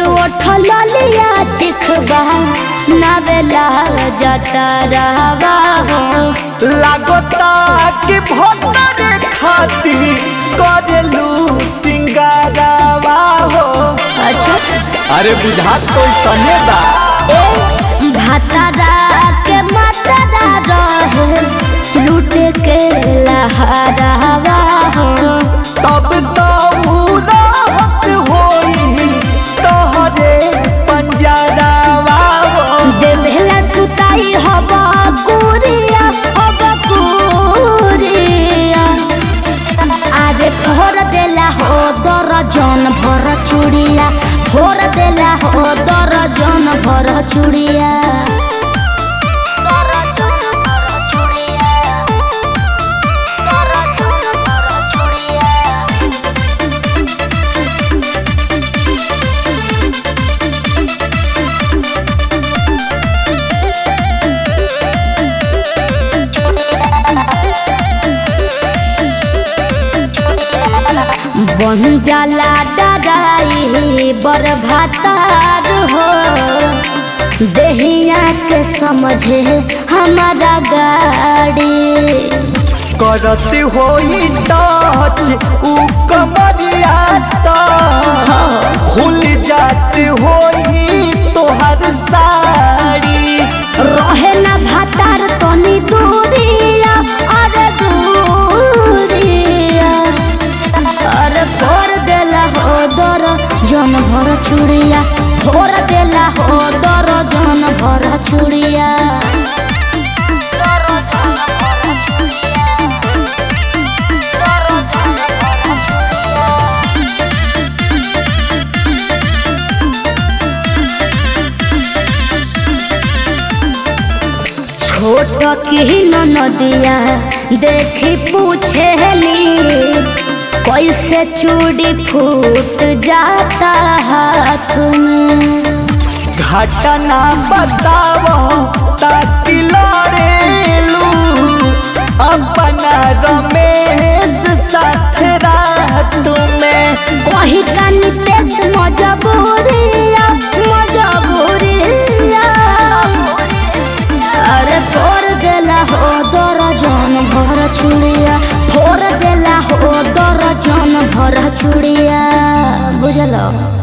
उठल लिया चिखबा नवेला जता रहवा हो लागता कि भोतर खाती करेलू सिंगारावा हो अच्छा अरे बुझात तो सने बा ए भातारा के मातारा रहे लूट के लहरावा हो तब तो राहत होई तोहरे पंजरावा हो देवेला सुताई हब कुरिया हब कुरिया आरे भोर देला हो दर्जन भर चूड़िया भोर देला हो दर्जन भर चूड़िया दर्जन भर चूड़िया दर्जन भर चूड़िया बन जाला डराई बर भातार हो देहिया के समझे हमारा गाड़ी करत होई टच उ कमरिया तो खुल जात होई तोहर साड़ी रहे ना भातार तनी दूरिया अरे दूरिया अरे फोर देला हो दर जन भर चूड़िया फोर देला हो दर जन भर चूड़िया छोट की नदिया देखी पूछेली कैसे चूड़ी फूट जाता हाथ में घटना बताओ ताकि लड़ेलू अपना रमेश साथ रात में वही का नितेश मजबूरिया मजबूरिया अरे फोर देला हो दर्जन भर चूड़िया फोर देला हो दर्जन भर चूड़िया बुझलो